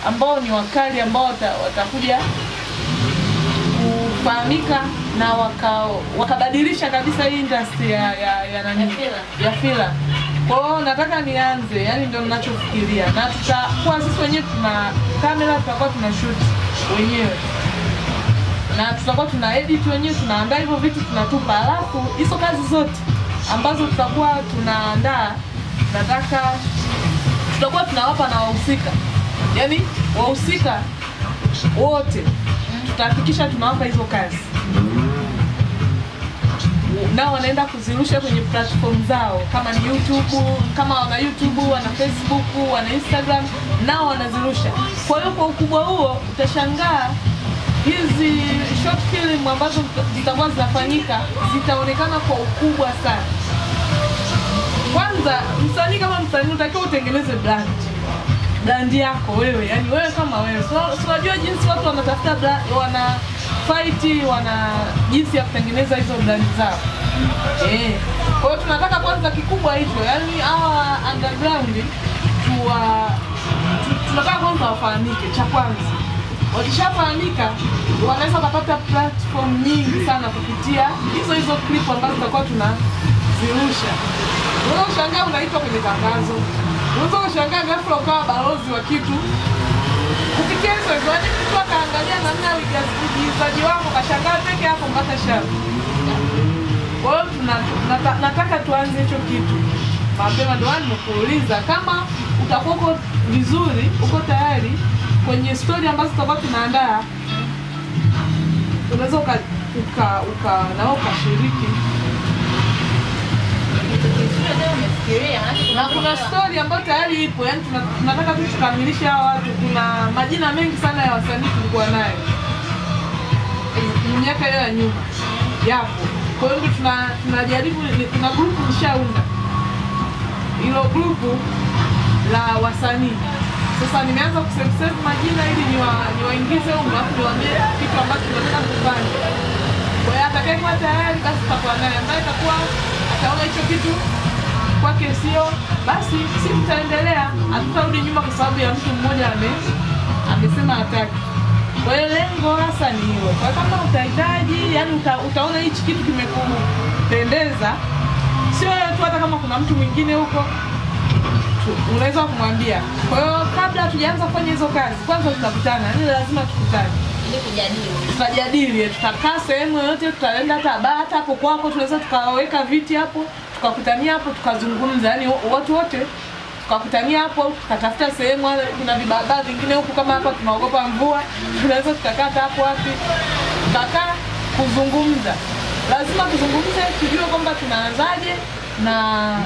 ambao ni wakali ambao wata, watakuja kufahamika na waka, wakabadilisha kabisa hii industry ya ya, ya, nani? Ya filamu. ya filamu. Kwa hiyo nataka nianze, yani ndio ninachofikiria, na tutakuwa sisi wenyewe tuna kamera, tutakuwa tuna shoot wenyewe na tutakuwa tuna edit wenyewe, tunaandaa hivyo vitu tunatupa, alafu hizo kazi zote ambazo tutakuwa tunaandaa, nataka tutakuwa tunawapa na wahusika, yaani wahusika wote tutahakikisha tunawapa hizo kazi nao wanaenda kuzirusha kwenye platform zao, kama ni YouTube, kama wana YouTube, wana Facebook, wana Instagram, nao wanazirusha. Kwa hiyo kwa ukubwa huo utashangaa hizi short film ambazo zitakuwa zinafanyika zitaonekana kwa ukubwa sana. Kwanza msanii kama msanii utakiwa utengeneze brand brand yako wewe, yani wewe kama wewe. So, so unajua jinsi watu wanatafuta brand, wana fight, wana jinsi ya kutengeneza hizo brand zao. Eh. Kwa hiyo tunataka kwanza kikubwa hicho, yani hawa underground tuwa tu- tunataka kwanza wafahamike cha kwanza. Wakishafahamika wanaweza kupata platform nyingi sana kupitia hizo hizo clip ambazo tutakuwa tunazirusha. Unaweza kushangaa unaitwa kwenye tangazo, unaweza kushangaa ghafla ukawa balozi wa kitu kupitia hizo hizo, yaani mtu akaangalia namna ya uigizaji- uigizaji wako kashangaa peke yako mpaka shavu. Kwa hiyo tuna- nata- nataka tuanze hicho kitu mapema, ndio maana nimekuuliza kama utakuwa uko vizuri, uko tayari kwenye stori ambazo tutakuwa tunaandaa, unaweza uka, uka, uka nao ukashiriki na kuna story ambayo tayari ipo, yani tuna- tunataka tu tukamilishe hawa watu. Kuna majina mengi sana ya wasanii tulikuwa nayo kwenye miaka hiyo ya nyuma, yapo. Kwa hiyo ndio tuna tunajaribu, ni- kuna grupu nishaunda, hilo grupu la wasanii. Sasa nimeanza kusave majina ili niwa- niwaingize huko, alafu niwaambie kitu ambacho tunataka kufanya. Kwa hiyo atakayekuwa tayari basi tutakuwa naye, ambaye atakuwa ataona hicho kitu kwake sio, basi si tutaendelea, hatutarudi nyuma kwa sababu ya mtu mmoja ame amesema hataki. Kwa hiyo lengo hasa ni hilo. Kwa hiyo kama utahitaji, yani uta, utaona hichi kitu kimekupendeza, sio wewe tu, hata kama kuna mtu mwingine huko tu- unaweza kumwambia. Kwa hiyo kabla hatujaanza kufanya hizo kazi, kwanza tutakutana, yani lazima tukutane ili kujadili. tutajadili, tutakaa sehemu yoyote, tutaenda hata baa, hata hapo kwako, tunaweza tukaweka viti hapo, tukakutania hapo, tukazungumza, yani watu wote tukakutania hapo, tukatafuta sehemu. wale- Kuna vibaba vingine huku kama hapa tunaogopa mvua, tunaweza tukakaa hata hapo wapi, tukakaa kuzungumza. Lazima tuzungumze, tujue kwamba tunaanzaje na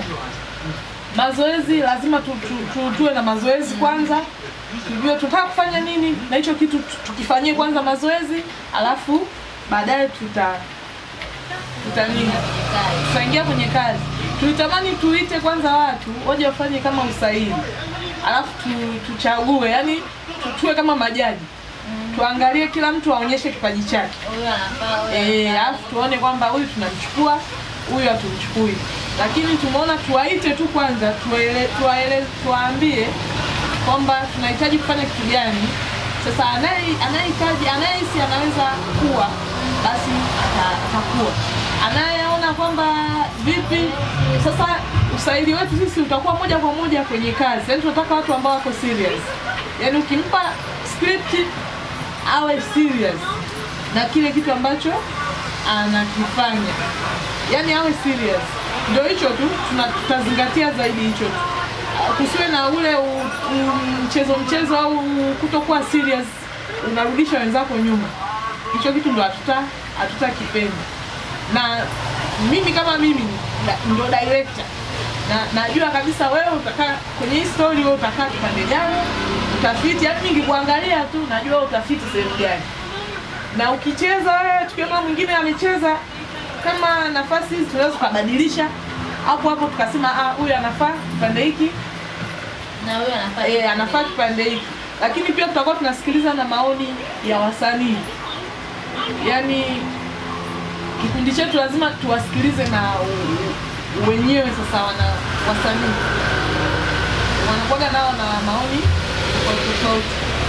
mazoezi lazima tu, tu, tu, tuwe na mazoezi kwanza tujue tutaka kufanya nini na hicho kitu tu- tukifanyie kwanza mazoezi alafu baadaye tuta tuta nini tutaingia kwenye kazi tulitamani tuite kwanza watu waje wafanye kama usaili alafu tu, tuchague yani tu- tuwe kama majaji tuangalie kila mtu aonyeshe kipaji chake Huyu anafaa, huyu Eh, anafaa. alafu tuone kwamba huyu tunamchukua huyu hatumchukui, lakini tumeona tuwaite tu kwanza, tuwaele, tuwaele, tuwaambie kwamba tunahitaji kufanya kitu gani. Sasa anaye anayehitaji anayehisi anaweza kuwa basi ata- atakuwa, anayeona kwamba vipi. Sasa usaili wetu sisi utakuwa moja kwa moja kwenye kazi, yaani tunataka watu ambao wako serious, yaani ukimpa script awe serious na kile kitu ambacho anakifanya, yaani awe serious. Ndio hicho tu tuna- tutazingatia zaidi hicho tu, Ah, kusiwe na ule u- u- mchezo mchezo au kutokuwa serious, unarudisha wenzako nyuma. Hicho kitu ndo hatuta hatutakipenda, na mimi kama mimi na- ndo director na najua kabisa wewe utakaa kwenye hii story, wewe utakaa kipande gani, utafiti. Yani mimi nikikuangalia tu najua wewe utafiti sehemu gani na ukicheza wewe, tukiona mwingine amecheza kama nafasi hizi, tunaweza tukabadilisha hapo hapo, tukasema ah, huyu anafaa kipande hiki na huyu anafaa eh, anafaa kipande hiki. Lakini pia tutakuwa tunasikiliza na maoni ya wasanii, yaani kikundi chetu lazima tuwasikilize na u- u- wenyewe. Sasa wana wasanii wanakuwaga nao na maoni tofauti tofauti,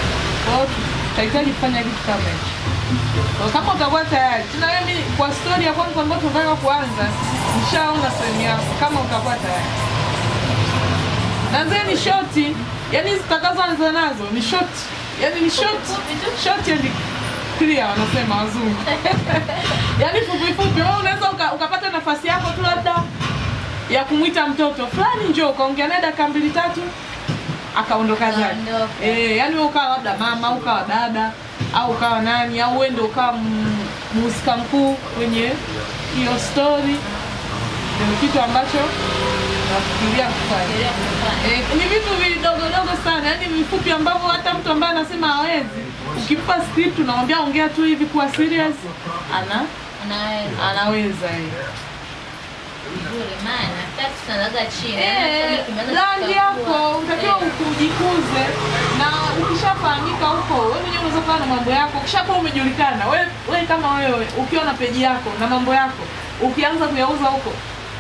Kwa hiyo tutahitaji kufanya kitu kama hicho. Kwa hiyo kama utakuwa tayari, tena mimi kwa story ya kwanza ambayo tunataka kuanza, nishaona sehemu yako kama utakuwa tayari. Na zile ni shoti, yani zitakazoanza nazo ni short, yani ni short, short and clear wanasema wazungu. yani fupi fupi, wewe unaweza uka, ukapata nafasi yako tu labda ya kumwita mtoto fulani njoo ukaongea naye dakika mbili tatu akaondoka zake. Akaondoka. Eh, yani wewe ukawa labda mama au ukawa dada au ukawa nani au wewe ndio ukawa m- mhusika mkuu kwenye hiyo story. Ndio kitu ambacho nafikiria kufanya. Fikiria kufanya. Eh, ni vitu vidogodogo sana, yani vifupi ambavyo hata mtu ambaye anasema hawezi, ukimpa script unamwambia ongea tu hivi kuwa serious, ana Unaweza. anaweza yeye. Vizuri, maana tatu tunalaga chini. Eh, Yaani kimeanza rangi kukua. yako utakiwa Eh, ujikuze, na ukishafahamika huko, wewe mwenyewe unaweza kuwa na mambo yako, ukishakuwa umejulikana, wewe wewe kama wewe ukiwa na peji yako na mambo yako, ukianza kuyauza huko,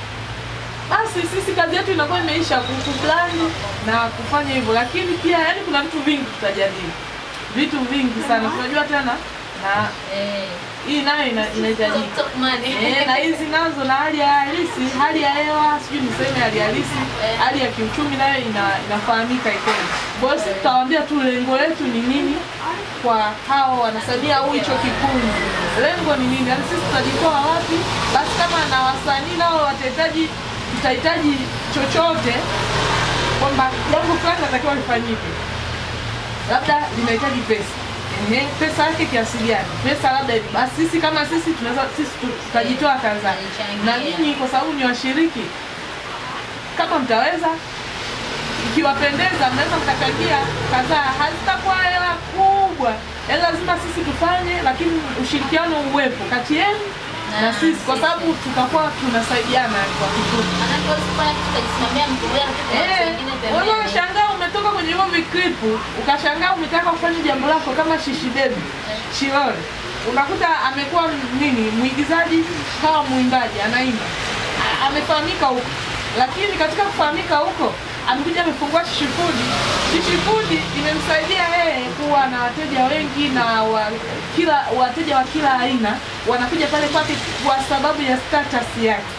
basi sisi kazi yetu inakuwa imeisha ku- kuplani na kufanya hivyo, lakini pia yani kuna vitu vingi tutajadili, vitu vingi sana tunajua tena, na eh, hii nayo ina- inahitajika top- top money. Eh, na hizi nazo na hali ya halisi, hali ya hewa, sijui niseme hali halisi, Eh. hali ya kiuchumi nayo ina, inafahamika ikoje. Kwa hiyo sisi tutawaambia tu lengo letu ni nini kwa hao wanasaidia au hicho kikundi, lengo ni nini, yaani sisi tutajitoa wapi. Basi kama na wasanii nao watahitaji, tutahitaji chochote kwamba jambo fulani natakiwa lifanyike labda linahitaji pesa Ehe, pesa yake kiasi gani? Pesa labda hivi. Basi sisi kama sisi tunaweza sisi tu- tutajitoa kadhaa, Tutajichangia. na nyinyi kwa sababu ni washiriki, kama mtaweza, ikiwapendeza, mnaweza mkachangia kadhaa. Hazitakuwa hela kubwa, yaani lazima sisi tufanye, lakini ushirikiano uwepo kati yenu na, Na sisi, kwa sisi. sababu tutakuwa tunasaidiana kwa kikundi. Maanake huwezi kufanya kitu ukajisimamia mtu mmoja na kitu watu wengine Eh, pembeni. wewe unashangaa umetoka kwenye hivyo viklipu ukashangaa umetaka kufanya jambo lako kama Shishi Baby Shilole, unakuta amekuwa nini mwigizaji kawa mwimbaji anaimba, A- amefahamika huko, lakini katika kufahamika huko amekuja amefungua Shishi Food. Shishi Food imemsaidia yeye kuwa na wateja wengi na wa, kila wateja wa kila aina wanakuja pale kwake kwa sababu ya status yake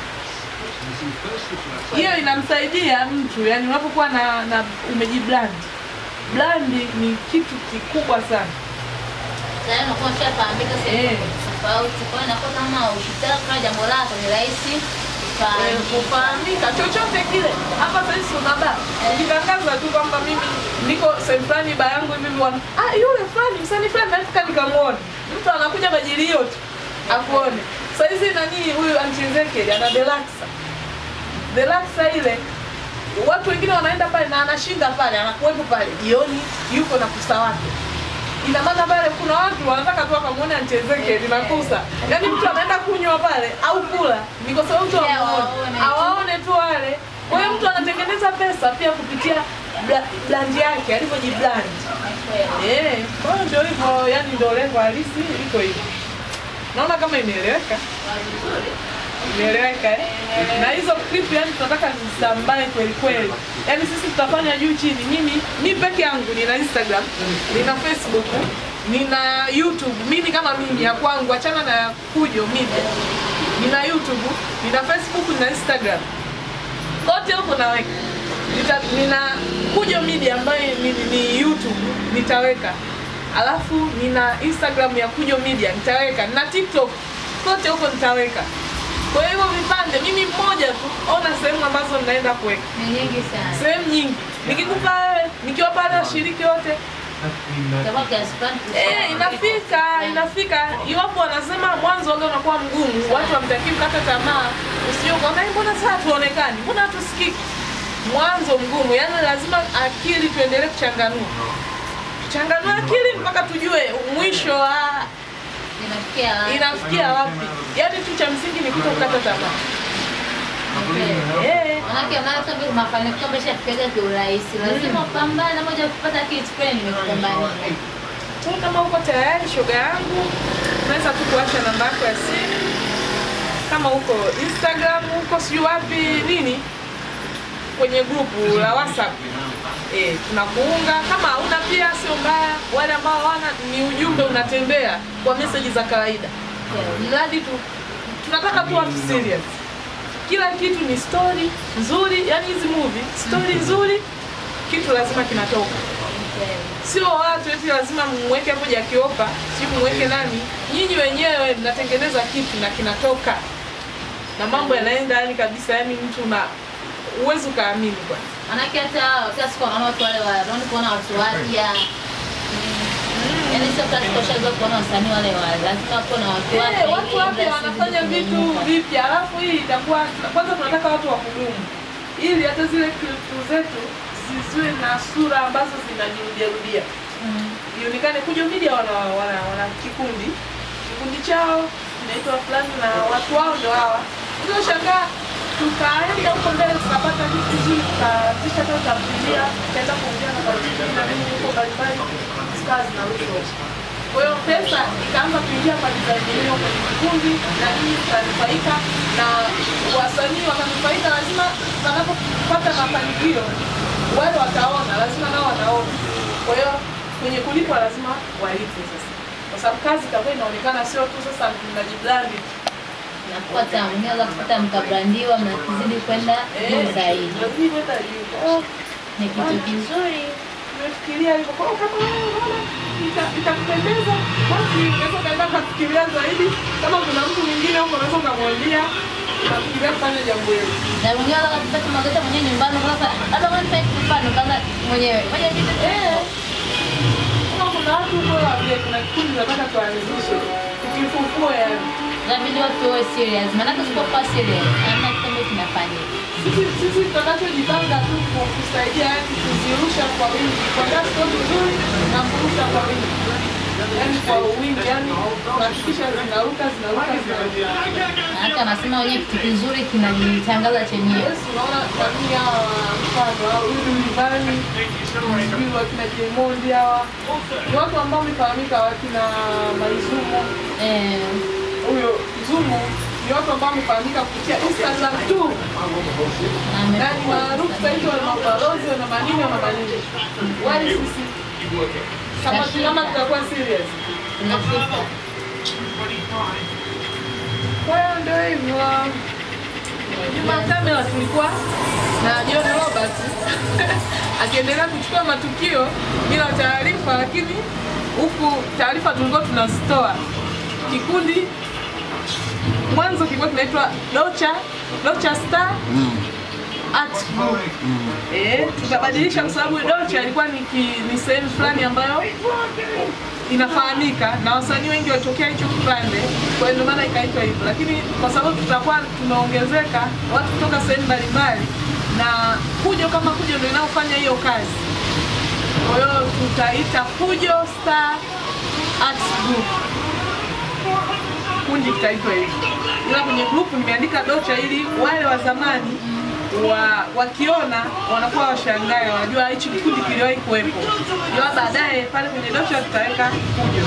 hiyo inamsaidia mtu yani unapokuwa na, na umejibrand brandi ni kitu kikubwa sana Tayari unakuwa ushafahamika sehemu Eh. tofauti. Kwa hiyo inakuwa kama ukitaka kufanya jambo lako ni rahisi Eh, kufahamika. kufahamika chochote kile hapa sahizi una baa ukitangaza tu kwamba mimi niko sehemu fulani baa yangu hivi wana ah yule fulani msanii fulani nataka nikamwone mtu anakuja kwa ajili hiyo tu akuone sahizi nani huyu anchezeke ana delaxa delaxa ile watu wengine wanaenda pale na anashinda pale anakuwepo pale jioni yuko na kusa wake ina maana pale kuna watu wanataka tu wakamwone anchezeke linakusa yaani mtu anaenda kunywa pale au kula ni kwa sababu tu Pia amuone waone tu. awaone tu wale kwa hiyo mtu anatengeneza pesa pia kupitia bla- brand yake alivyojibrand Kweli. Eh, kwa hiyo ndio hivyo yani ndio lengo halisi liko hivyo naona kama imeeleweka imeeleweka eh? na hizo clip yani tunataka zisambae kweli kweli yani sisi tutafanya juu chini mimi mi peke yangu nina instagram nina facebook nina youtube mimi kama mimi ya kwangu achana na ya kujo media nina youtube nina facebook nina instagram kote huko naweka Nita, nina kujo media ambayo ni, ni youtube nitaweka alafu nina instagram ya kujo media nitaweka na tiktok kote huko nitaweka kwa hiyo vipande mimi mmoja tu ona sehemu ambazo ninaenda kuweka Ni nyingi sana. sehemu nyingi nikikupa wewe nikiwa pale washiriki wote Itakuwa kiasi fulani Eh, inafika inafika iwapo wanasema mwanzo wage unakuwa mgumu watu wamtakii kukata tamaa usije ukaona "Eh, mbona sasa tuonekani mbona hatusikiki mwanzo mgumu yani lazima akili tuendelee kuchanganua tuchanganue akili mpaka tujue mwisho wa Inafikia wapi? inafikia wapi yani tu cha msingi ni kuto kukata tamaa Eh, Manake unaona kama mafanikio ameshafika kiurahisi. Lazima upambane moja kupata kitu kweli nimekupambania. Kwa kama uko tayari shoga yangu, unaweza tu kuacha namba yako ya simu. Kama uko Instagram, uko sijui wapi nini, kwenye grupu la WhatsApp eh, tunakuunga. Kama hauna pia sio mbaya, wale ambao hawana ni ujumbe unatembea kwa meseji za kawaida mradi tu tunataka tu watu serious kila kitu ni story nzuri yani hizi movie story nzuri kitu lazima kinatoka sio watu eti lazima mweke hapo jakiopa si mweke nani nyinyi wenyewe mnatengeneza kitu na kinatoka na mambo yanaenda yani kabisa yani mtu na uwezi ukaamini kwanza Manake hata kila siku wanaona watu wale wa naona kuona watu wapya. Yaani sio kila siku ushaanza kuona wasanii wale wa lazima kuwa na watu wapya. Eh, ili watu wapya industry wanafanya izidi vitu kunyanyuka. vipya, alafu hii itakuwa kwanza, tunataka watu wa kudumu, ili hata zile klipu zetu zisiwe na sura ambazo zinajirudiarudia, Mm. ionekane Kujo Media wana, wana, wana kikundi kikundi chao kinaitwa fulani na watu wao ndio hawa. Ndio shangaa tukaenda huko mbele tukapata vitu vizuri, tukaanzisha hata tamthilia, tukaenda kuongea na waziri na nini huko mbalimbali, zikawa zinarushwa kwa hiyo pesa ikaanza kuingia kwa design hiyo kwenye kikundi na nini tukanufaika na wasanii wakanufaika. Lazima wanapopata mafanikio wale wataona, lazima nao wanaona. Kwa hiyo kwenye kulipwa lazima walipwe sasa, kwa sababu kazi itakuwa inaonekana sio tu sasa mnajiblandi Na kupata mnaweza kupata mkabrandiwa mnazidi kwenda juu zaidi. lazima kwenda juu. Kwa hiyo Ni kitu kizuri. tumefikiria hivyo. Kwa hiyo kama wewe unaona ita- itakupendeza, basi unaweza ukaenda ukafikiria zaidi. Kama kuna mtu mwingine huko, unaweza ukamwambia unafikiria kufanya jambo hili. Na mwenyewe unaweza kupata magazeti mwenyewe nyumbani kwanza hata kama ni mfano kwanza mwenyewe. Mwenyewe vitu Eh, kama kuna watu huko waambie, kuna kikundi nataka tuanzishe tukifufue, yani inabidi watu wawe serious. Maana usipokuwa serious, hamna kitu ambacho kinafanyika. sisi sisi tutakachojipanga tu kwa kusaidia, yani kuzirusha kwa wingi, kuandaa stori nzuri na kurusha kwa wingi, yani kwa wingi, yani kuhakikisha zinaruka zinaruka zinaruka. Maana anasema wenyewe kitu kizuri kinajitangaza chenyewe. Yes, unaona kwa nini hawa mfano au huyu Rivani sijui wakina Diamond hawa ni watu ambao wamefahamika, wakina Maizumo Eh, huyo Zumo ni watu ambao wamefahamika kupitia Instagram tu, na ame- yaani maarufu zaidi, wana mabalozi wana manini wana manini, wali sisi kama kama tutakuwa serious. tunafika. Kwa hiyo ndio hivyo. Nyuma ya kamera tulikuwa na John Robert akiendelea kuchukua matukio bila taarifa, lakini huku taarifa tulikuwa tunazitoa. Kikundi mwanzo kilikuwa kinaitwa Docha Docha Star Art Group. Eh, tukabadilisha kwa sababu Docha ilikuwa ni, ki- ni sehemu fulani ambayo inafahamika na wasanii wengi walitokea hicho kipande, kwa hiyo ndio maana ikaitwa hivyo. Lakini kwa sababu tutakuwa tumeongezeka watu kutoka sehemu mbalimbali, na Kujo kama Kujo ndio inayofanya hiyo kazi, kwa hiyo tutaita Kujo Star Arts Group, kundi kitaitwa hivyo, ila kwenye group nimeandika Docha ili wale wa zamani wa wakiona wanakuwa washangae, wanajua hichi kikundi kiliwahi kuwepo, ila baadaye pale kwenye Docha tutaweka Kujo.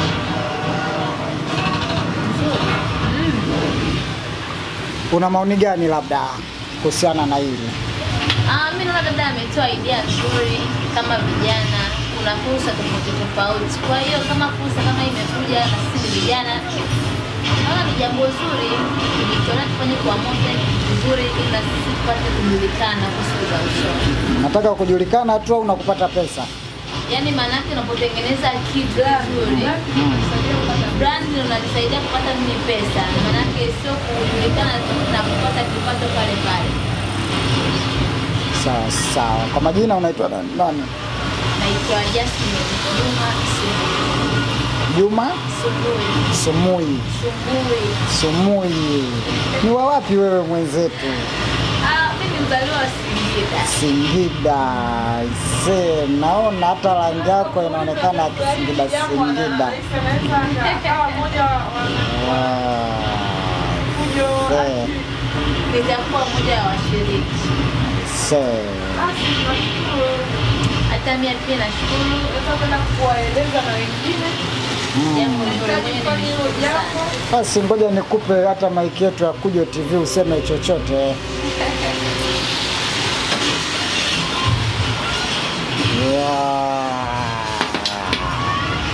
Una maoni gani labda kuhusiana na hili? Ah, mimi naona dada ametoa idea nzuri kama vijana, kuna fursa tofauti tofauti. Kwa hiyo kama fursa kama hii imekuja na sisi ni vijana, naona ni jambo zuri, tukiona tufanye kwa moja ni kitu kizuri, ili na sisi tupate kujulikana kwa siku za usoni. Nataka kujulikana tu au unakupata pesa? Yaani maanake unapotengeneza kitu kizuri, brand ndio unanisaidia kupata mimi pesa, maanake sio kujulikana tu na kupata kipato pale pale. Sawa sawa. Kwa majina unaitwa nani? nani? Naitwa Jasmine Juma Sumbui. Juma Sumbui. Sumui. Sumbui. Sumui. Ni wa wapi wewe mwenzetu? Ah, mimi mzaliwa wa Singida. Singida. Se, naona hata rangi yako inaonekana ya Singida Singida. Akawa mmoja wa Wow. Kujo. Se, Nitakuwa mmoja wa washiriki. se. Basi tunashukuru. Hata mimi pia nashukuru Tunaweza kwenda kuwaeleza na wengine jambo hilo Tunahitaji mwenyewe kufanya hilo nimeshukuru jambo. sana. Basi ngoja nikupe hata maiki yetu ya Kujo TV useme chochote. Yeah.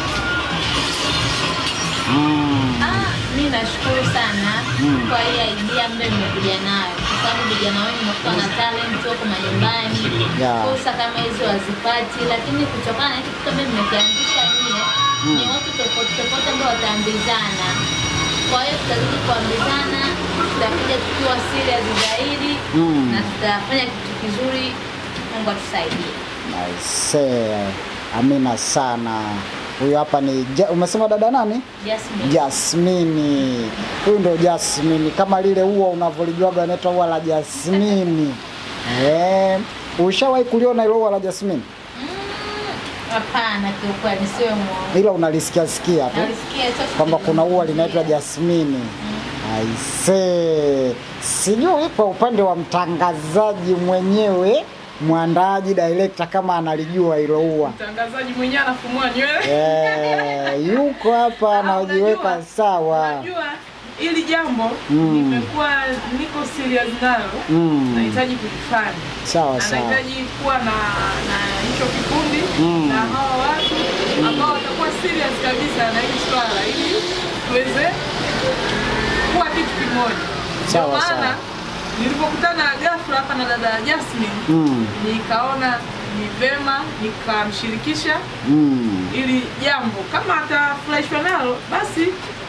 mi nashukuru sana kwa hii idea ambayo mmekuja nayo, kwa sababu vijana wengi unakuta na talent wako majumbani, Yeah. fursa kama hizo hazipati, lakini kutokana na hiki kitu ambacho mmekianzisha nyie, ni watu tofauti tofauti ambao wataambizana. Kwa hiyo tutazidi kuambizana, tutakuja tukiwa serious zaidi Mm. na tutafanya kitu kizuri. Mungu atusaidie. Aisee, amina sana. Huyu hapa ni ja, umesema dada nani? Jasmine. Jasmini. Huyu ndo Jasmini, kama lile ua unavyolijuaga inaitwa ua la Jasmini. Eh, ushawahi kuliona ile ua la Jasmini? Mm, Hapana, kiukweli siwe mwongo. Ila unalisikia sikia tu Nalisikia sasa kwamba kuna ua linaitwa nilisikia. Jasmini. Aisee, sijui kwa upande wa mtangazaji mwenyewe, mwandaaji, director kama analijua hilo ua. Mtangazaji mwenyewe anafumua nywele. Eh, yuko hapa Ah, anajiweka unajua- sawa. Unajua hili jambo Mm. nimekuwa niko serious nalo, Mm. nahitaji kulifanya Sawa na sawa. nahitaji kuwa na na hicho kikundi Mm. na hawa watu ambao watakuwa serious kabisa na hili swala ili tuweze kuwa kitu kimoja. Ndio Sawa, maana sawa. nilipokutana ghafla hapa na dada Jasmine Mm. nikaona ni vema nikamshirikisha Mm. ili jambo kama atafurahishwa nalo basi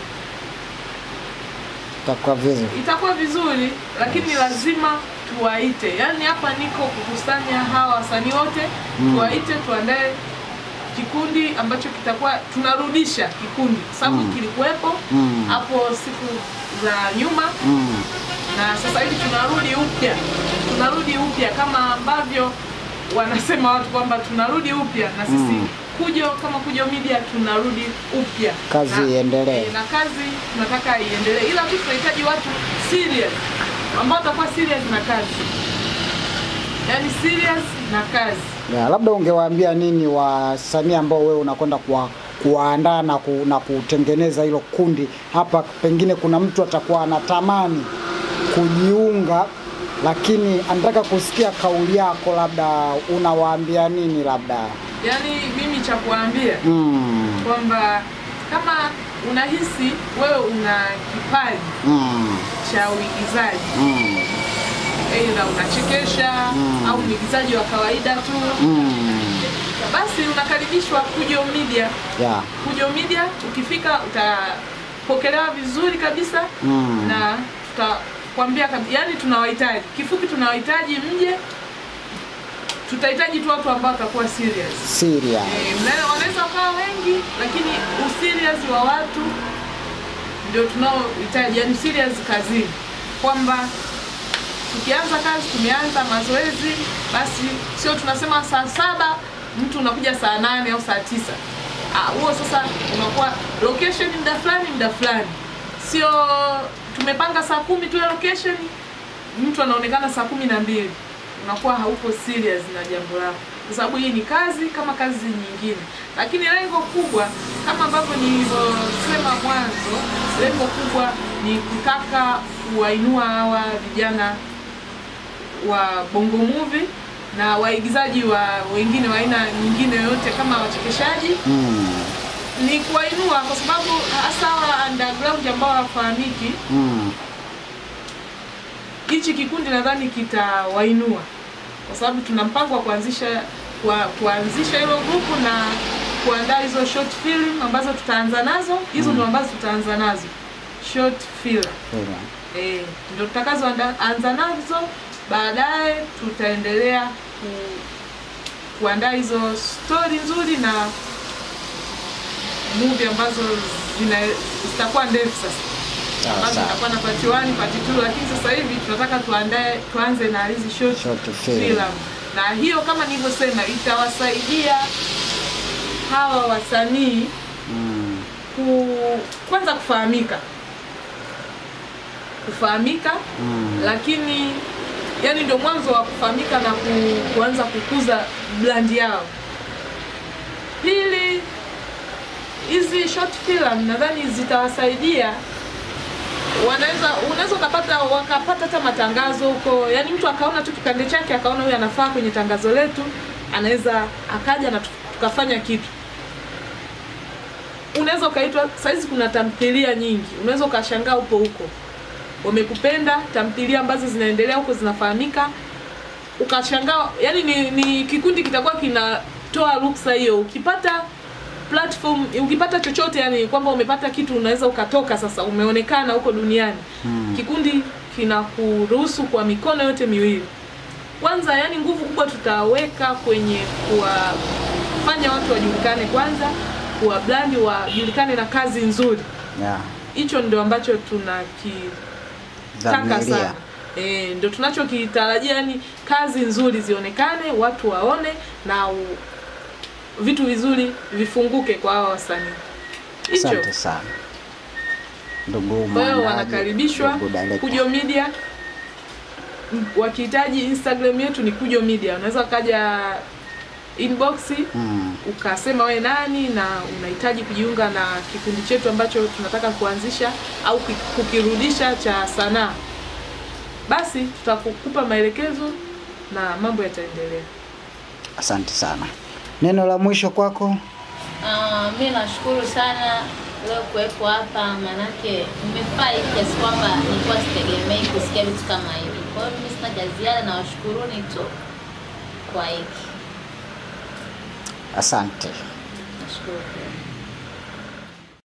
Takuwa vizuri. itakuwa vizuri, lakini lazima tuwaite. Yaani hapa niko kukusanya hawa wasanii wote Mm. tuwaite, tuandae kikundi ambacho kitakuwa tunarudisha kikundi, kwa sababu Mm. kilikuwepo Mm. hapo siku za nyuma Mm. na sasa hivi tunarudi upya, tunarudi upya kama ambavyo wanasema watu kwamba tunarudi upya na sisi Mm. Kujo kama Kujo Media tunarudi upya, Kazi Na- iendelee. eh, na kazi tunataka iendelee, ila tu tunahitaji watu serious ambao watakuwa serious na kazi, yaani serious na kazi. Ya, labda ungewaambia nini wasanii ambao wewe unakwenda kuwa kuwaandaa na, ku, na kutengeneza hilo kundi hapa, pengine kuna mtu atakuwa anatamani kujiunga, lakini anataka kusikia kauli yako, labda unawaambia nini? Labda Yaani mimi cha kuambia mm, kwamba kama unahisi wewe una kipaji mm, cha uigizaji mm, aidha unachekesha Mm. au mwigizaji wa kawaida tu, mm, basi unakaribishwa Kujo Media. ya, Kujo Media ukifika utapokelewa vizuri kabisa mm, na tutakwambia kabisa, yani tunawahitaji, kifupi tunawahitaji mje. Tutahitaji tu watu ambao watakuwa serious. serious. Eh, mna- wanaweza wakawa wengi, lakini userious wa watu ndio tunaohitaji, yani serious kazini, kwamba tukianza kazi, tumeanza mazoezi, basi sio tunasema saa saba mtu unakuja saa nane au saa tisa. Ah, huo sasa unakuwa location muda fulani muda fulani, sio tumepanga saa kumi tu ya location, mtu anaonekana saa kumi na mbili unakuwa hauko serious na jambo lako, kwa sababu hii ni kazi kama kazi nyingine. Lakini lengo kubwa kama ambavyo nilivyosema mwanzo, lengo kubwa ni kutaka kuwainua hawa vijana wa bongo movie na waigizaji wa wengine wa aina nyingine yoyote kama wachekeshaji Mm, ni kuwainua kwa sababu hasa hawa underground ambao hawafahamiki, mm, hichi kikundi nadhani kitawainua kwa sababu tuna mpango wa kuanzisha kwa, kuanzisha hilo grupu na kuandaa hizo short film ambazo tutaanza nazo hizo ndo ambazo tutaanza nazo short film serious. eh, ndo tutakazoanza nazo baadaye tutaendelea ku, kuandaa hizo stori nzuri na movie ambazo zina zitakuwa ndefu sasa Sawa, ambazo sawa. zitakuwa na part 1 part 2 lakini sasa hivi tunataka tuandae tuanze na hizi short, Short film. film na hiyo kama nilivyosema itawasaidia hawa wasanii Mm, ku, kwanza kufahamika kufahamika mm, lakini yani ndio mwanzo wa kufahamika na ku, kuanza kukuza brandi yao. Pili, hizi short film nadhani zitawasaidia wanaweza unaweza ukapata wakapata hata matangazo huko, yani mtu akaona tu kipande chake akaona huyu anafaa kwenye tangazo letu, anaweza akaja na tu- tukafanya kitu. Unaweza unaweza ukaitwa saizi, kuna tamthilia nyingi, unaweza ukashangaa upo huko, wamekupenda tamthilia ambazo zinaendelea huko zinafahamika, ukashangaa. Yani ni, ni kikundi kitakuwa kinatoa ruksa hiyo, ukipata platform, ukipata chochote, yani kwamba umepata kitu, unaweza ukatoka sasa, umeonekana huko duniani Mm. kikundi kinakuruhusu kwa mikono yote miwili. Kwanza, yani nguvu kubwa tutaweka kwenye kuwafanya watu wajulikane kwanza, kuwa brandi wajulikane na kazi nzuri. Yeah. Hicho ndio ambacho tunakitaka Dhamiria. sana. E, ndio tunachokitarajia, yani kazi nzuri zionekane, watu waone na u, vitu vizuri vifunguke kwa hawa wasanii. Hicho. Asante sana ndugu Kwa hiyo mwandaji, wanakaribishwa ndugu director. Kujo Media. M- Wakihitaji Instagram yetu ni Kujo Media, unaweza ukaja inbox Mm. ukasema we nani na unahitaji kujiunga na kikundi chetu ambacho tunataka kuanzisha au ki- kukirudisha cha sanaa, basi tutakupa maelekezo na mambo yataendelea. Asante sana. Neno la mwisho kwako? Ah, mi nashukuru sana leo kuwepo hapa, manake nimefurahi kiasi kwamba nilikuwa sitegemei kusikia vitu kama hivi. Kwa hiyo mimi sina cha ziada, na washukuruni tu kwa hiki. Asante. Nashukuru pia.